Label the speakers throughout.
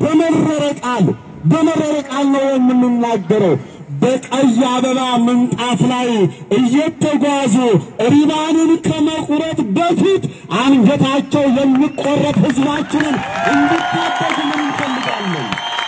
Speaker 1: በመረረ ቃል በመረረ ቃል ነው የምንናገረው። በቀይ አበባ ምንጣፍ ላይ እየተጓዙ ሪባንን ከመቁረጥ በፊት አንገታቸው የሚቆረጥ ሕዝባችንን እንዲታደግልን እንፈልጋለን።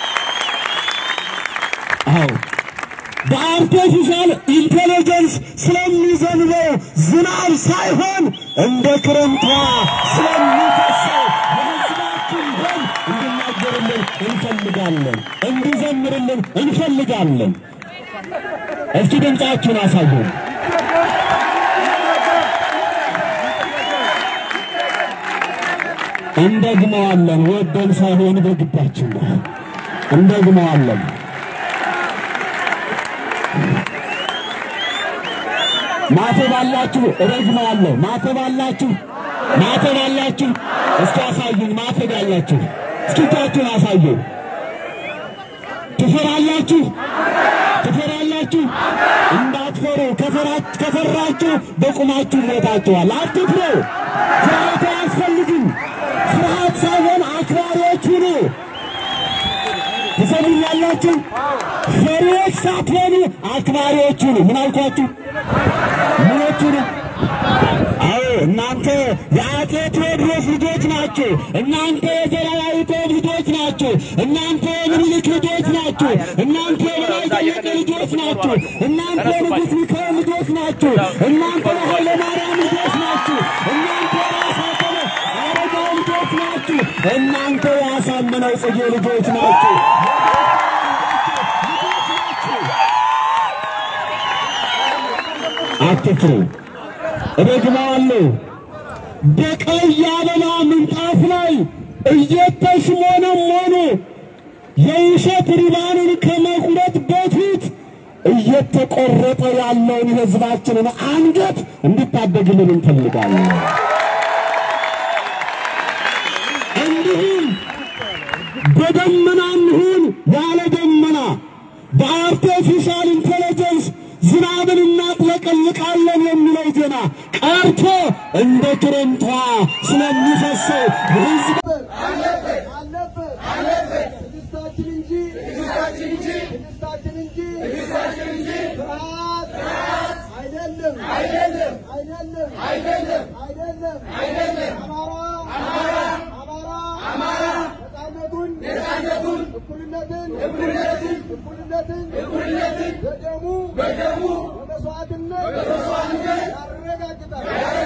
Speaker 1: አዎ በአርቲፊሻል ኢንቴሊጀንስ ስለሚዘንበው ዝናብ ሳይሆን እንደ ክረምቷ ስለሚፈሰው የሕዝባችን ደም እንዲናገርልን እንፈልጋለን፣ እንዲዘምርልን እንፈልጋለን። እስኪ ድምፃችሁን አሳዩ። እንደግመዋለን። ወደን ሳይሆን በግዳችን ነው። እንደግመዋለን። ማተብ አላችሁ? እረግማለሁ። ማተብ አላችሁ? ማተብ አላችሁ? እስኪ አሳዩን። ማተብ ያላችሁ እስኪ እጃችሁን አሳዩ። ትፈራላችሁ? ትፈራላችሁ? እንዳትፈሩ። ከፈራ- ከፈራችሁ በቁማችሁ ሞታችኋል። አትፍሩ። ፍርሃት አያስፈልግም። ፍርሃት ሳይሆን አክባሪዎች ሁኑ። ትሰሙኛላችሁ? ፈሪዎች ሳትሆኑ አክባሪዎች ሁኑ። ምን አልኳችሁ? ምኖቹ ነው? አዎ እናንተ የአፄ ቴዎድሮስ ልጆች ናችሁ። እናንተ የዘርዓ ያዕቆብ ልጆች ናችሁ። እናንተ የምኒልክ ልጆች ናችሁ። እናንተ የበላይ ዘለቀ ልጆች ናችሁ። እናንተ የንጉሥ ሚካኤል ልጆች ናችሁ። እናንተ የኃይለ ማርያም ልጆች ናችሁ። እናንተ የራስ አበበ አረጋዊ ልጆች ናችሁ። እናንተ የአሳምነው ጽጌ ልጆች ናችሁ። አትፍሩ። እደግመዋለሁ። በቀይ አበባ ምንጣፍ ላይ እየተሽሞነሞኑ የውሸት ሪባንን ከመቁረጥ በፊት እየተቆረጠ ያለውን የሕዝባችንን አንገት እንድታደግልን እንፈልጋለን። እንዲሁም በደመና እንሁን ያለ ደመና በአርቲፊሻል ኢንቴሊጀንስ ዝናብን እናጥለቀልቃለን የሚለው ዜና ቀርቶ እንደ ክረምቷ ስለሚፈሰው የሕዝብ
Speaker 2: አለበት አለበት ትዕግስታችን እንጂ ትዕግስታችን እንጂ ትዕግስታችን እንጂ ፍርሃት አይደለም አይደለም አይደለም አይደለም አይደለም አይደለም አማራ አማራ አማራ ነፃነቱን ነፃነቱን እኩልነትን እኩልነትን እኩልነትን እኩልነትን በደሙ በደሙ በመስዋዕትነት በመስዋዕትነት ያረጋግጣል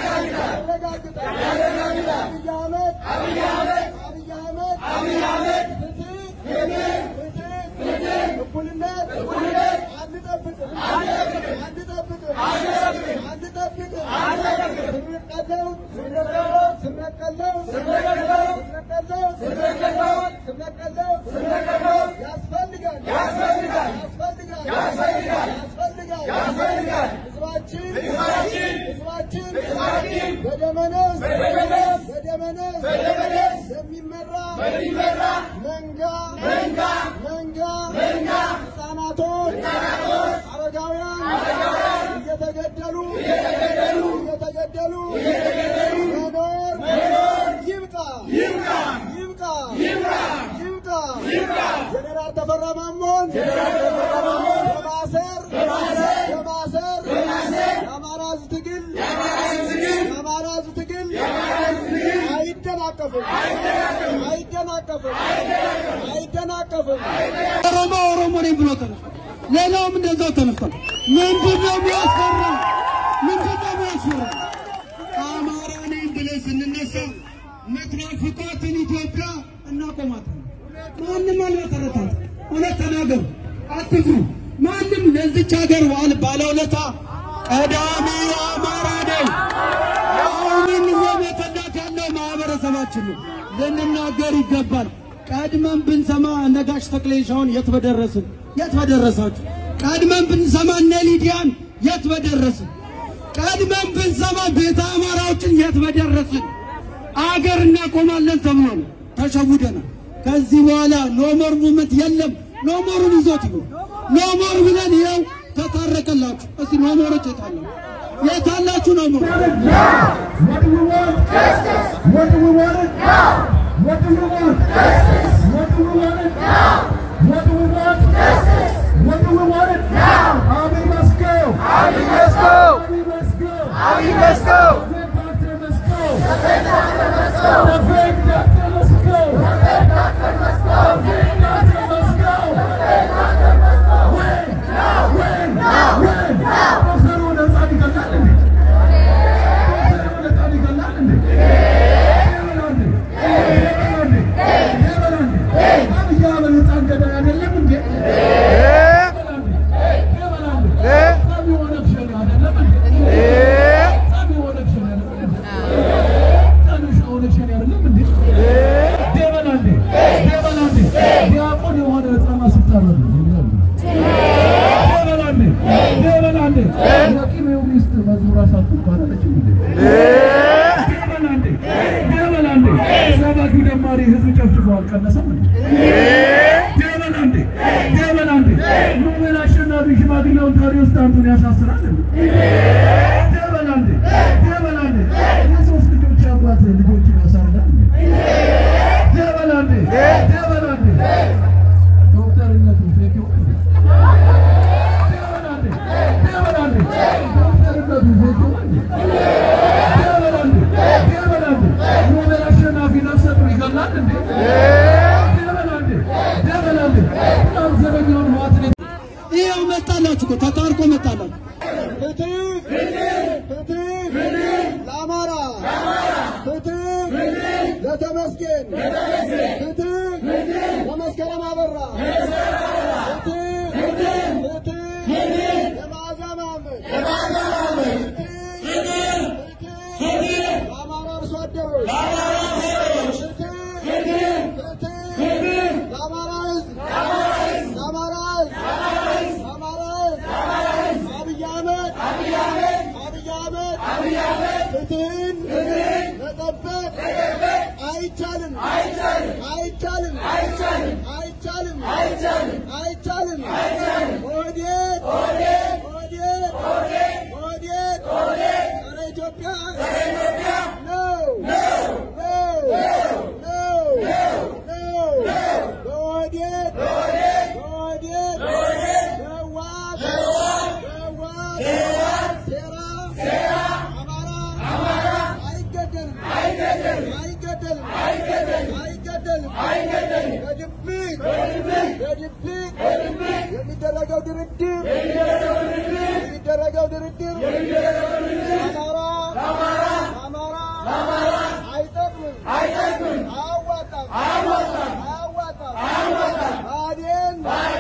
Speaker 2: ያረጋግጣል ያረጋግጣል አብይ አህመድ አብይ አህመድ አብይ አህመድ አብይ አህመድ ፍትህ ፍትህ ፍትህ እኩልነት እኩልነት አንጠብቅም አንጠብቅም አንጠብቅም አንጠብቅም አንጠብቅም ስንቀለው ስንቀለው ስንቀለው ስንቀለው ስንቀለው ስንቀለው ስንቀለው ስንቀለው ያስፈልጋል ያስፈልጋል ያስፈልጋል ያስፈልጋል ያስፈልጋል ያስፈልጋል ህዝባችን ህዝባችን ህዝባችን ህዝባችን በደመነስ በደመነስ በደመነስ በደመነስ የሚመራ የሚመራ መንጋ መንጋ መንጋ መንጋ ህፃናቶች ህፃናቶች አረጋውያን አረጋውያን እየተገደሉ እየተገደሉ እየተገደሉ እየተገደሉ መኖር መኖር ይብቃ ይብቃ ይብቃ ይብቃ ይብቃ ይብቃ ጀነራል ተፈራ ማሞን ጀነራል ተፈራ ማሞን በማሰር በማሰር በማሰር በማሰር የአማራ ህዝብ ትግል የአማራ ህዝብ ትግል የአማራ ህዝብ ትግል የአማራ ህዝብ ትግል አይደናቀፍም አይደናቀፍም አይደናቀፍም አይደናቀፍም
Speaker 3: ኦሮሞ ኦሮሞ ነኝ ብሎ ተነስቷል። ሌላውም እንደዛው ተነስቷል። ምንድን ነው የሚያስፈራ? ምንድን ነው የሚያስፈራ? አማራ ነኝ ብለን ስንነሳ መትናፍቋትን ኢትዮጵያ እናቆማታለን። ማንም አልመሰረታት። እውነት ተናገሩ፣ አትፍሩ። ማንም ለዚች ሀገር ዋል ባለውለታ ቀዳሚ አማራ ነኝ። አሁንም እየመተዳት ያለው ማህበረሰባችን ነው። ልንናገር ይገባል። ቀድመን ብንሰማ ነጋሽ ተክሌሻውን የት በደረስን? የት በደረሳችሁ? ቀድመን ብንሰማ እነ ሊዲያን የት በደረስን? ቀድመን ብንሰማ ቤተ አማራዎችን የት በደረስን? አገር እናቆማለን ተብሎ ነው። ተሸውደናል። ከዚህ በኋላ ኖሞር ሙመት የለም። ኖሞሩን ይዞት ይሁን ኖሞር ብለን ይኸው ተታረቀላችሁ። እስቲ ኖሞሮች የታላችሁ? የታላችሁ ኖሞር
Speaker 2: What do we want? Justice. What do we want? No. What do we want? Justice. What do we want?
Speaker 4: ዲያቆን የሆነ ህፃን ሲታረዱ ደበላንዴ ደበላንዴ የቂቤው ሚስት መዝሙር አሳቱ ባላለች እንዴ ደበላንዴ ደበላንዴ ሰባኪው ደማሪ ህዝብ ጨፍጭፎ አልቀነሰም እንዴ ደበላንዴ ደበላንዴ ኖቤል አሸናፊ ሽማግሌውን ታሪዎስ አንቱን ያሳስራል እንዴ ደበላንዴ ደበላንዴ የሶስት ልጆች አባት ልጆችን ያሳርዳል እንዴ ደበላንዴ ደበላንዴ ዶክተርነቱ ፌክ ይሆን እንዴ ደበላንዴ ደበላንዴ ዶክተርነቱ ፌክ ይሆን እንዴ ደበላንዴ ደበላንዴ ኖቤል አሸናፊ ነፍሰ ጡር ይገላል እንዴ ደበላንዴ ደበላንዴ በጣም ዘረኛውን ህዋትን
Speaker 3: ይኸው መጣላችሁ እኮ ተታርቆ መጣላችሁ።
Speaker 2: ፍትህ ፍትህ ለአማራ ፍትህ ለተመስገን ፍትህ ለመስከረም አበራ ፍትህ ፍትህ ለመዓዛ መሐመድ ፍትህ ፍትህ ለአማራ አርሶ አደሮች ፍትህ ፍትህ ለአማራ ሕዝብ ለአማራ ሕዝብ ለአማራ ሕዝብ አብይ አህመድ አብይ አህመድ ፍትህን መጠበቅ አይቻልም አይቻልም አይቻልም አይቻልም ኦህዴድ ኦህዴድ ኦህዴድ ጸረ ኢትዮጵያ ነው ነው ነው ነው በኦህዴድ በኦህዴድ በህወሓት በህወሓት ሴራ አማራ አይገደልም አይገደልም አይገደልም በድብቅ በድብቅ የሚደረገው ድርድር የሚደረገው ድርድር አማራ አማራ አይጠቅምም አያዋጣም አያዋጣም ብአዴን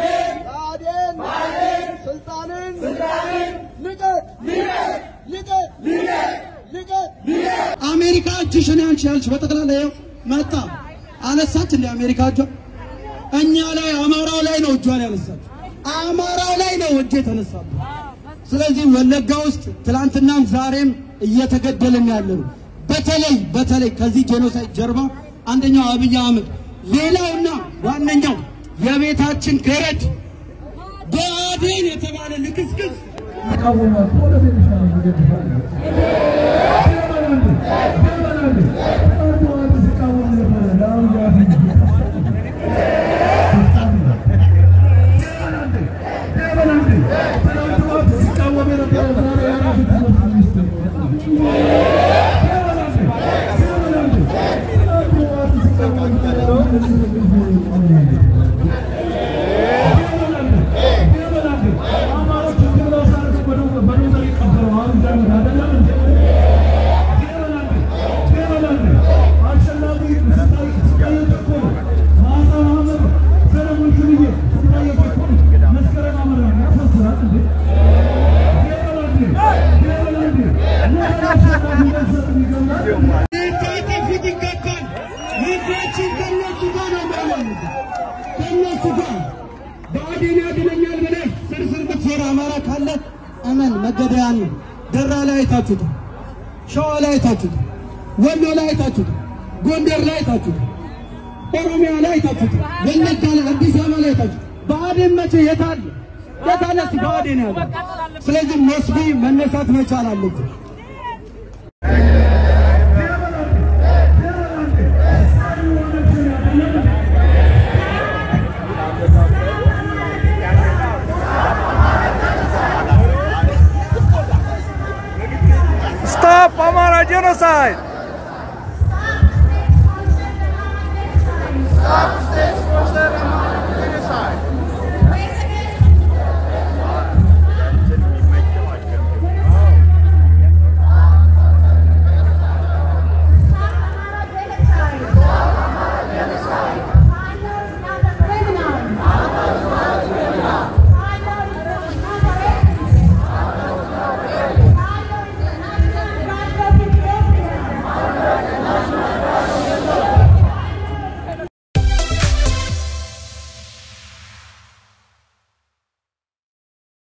Speaker 2: ብአዴን ስልጣንን ልቀቅ ልቀቅ ልቀቅ
Speaker 3: አሜሪካ እጅሽን ያንቺ ያልሽ በጠቅላላ ይኸው መጣ አነሳች እንደ አሜሪካ እጇ እኛ ላይ አማራው ላይ ነው እጇን ያነሳች አማራው ላይ ነው እጅ የተነሳው ስለዚህ ወለጋ ውስጥ ትላንትናም ዛሬም እየተገደልን ያለ ነው በተለይ በተለይ ከዚህ ጄኖሳይድ ጀርባ አንደኛው አብይ አህመድ ሌላውና ዋነኛው የቤታችን ገረድ ብአዴን የተባለ ልክስክስ
Speaker 4: ይቃወማል ወደ ቤተሻለ ይገድፋል ደበላንዴ ደበላንዴ አንዱ አንዱ ሲቃወም ነበረ ለአብይ አህመድ ደበላንዴ ደበላንዴ ትናንት ማታ ሲቃወም የነበረ ዛሬ የራሱ ትምህርት ሚኒስትር ደበላንዴ ደበላንዴ ትናንት ማታ ሲቃወም የነበረ
Speaker 3: ሊታጠፉት ይገባል። ልጆችን ከነሱ ጋር ነው የሚያለሙት፣ ከነሱ ጋር ብአዴን ያድነኛል ብለህ ስርስር ብትዞር አማራ ካለ እመን መገደያ ነው። ደራ ላይ አይታችሁታል፣ ሸዋ ላይ አይታችሁታል፣ ወሎ ላይ አይታችሁታል፣ ጎንደር ላይ አይታችሁታል፣ ኦሮሚያ ላይ አይታችሁታል፣ ወለጋ ላይ፣ አዲስ አበባ ላይ አይታችሁታል። ብአዴን መቼ የታለ የታለ? እስኪ ብአዴን ያለ። ስለዚህ መስቢ መነሳት መቻል አለብን።
Speaker 5: Stop Amara genocide!